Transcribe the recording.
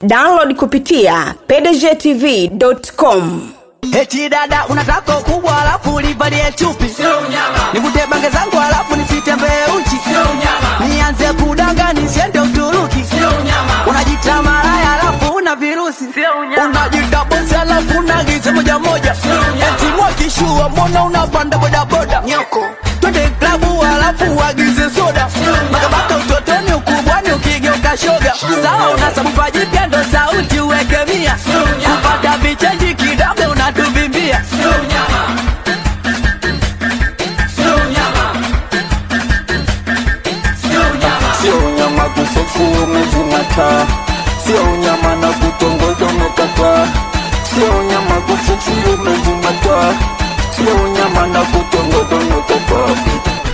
download kupitia pdgtv.com Eti dada unataka kubwa alafu ulivalie chupi Nikute bange zangu alafu nisitembee uchi Nianze kudanga nisiende Uturuki Unajita malaya alafu una virusi Unajita bosi alafu unagiza moja moja Eti mwakishua mbona unapanda bodaboda Nyoko Twende klabu alafu uagize soda Makabaka utotoni ukubwani ukigeuka shoga Sawa unasabufa jipya ndo sauti uweke mia Kupata vichenji kidogo unatuvimbia sio unyama kuseksi umezimata sio unyama na kutongoza umekata sio unyama kuseksi umezimata sio unyama na kutongoza umekata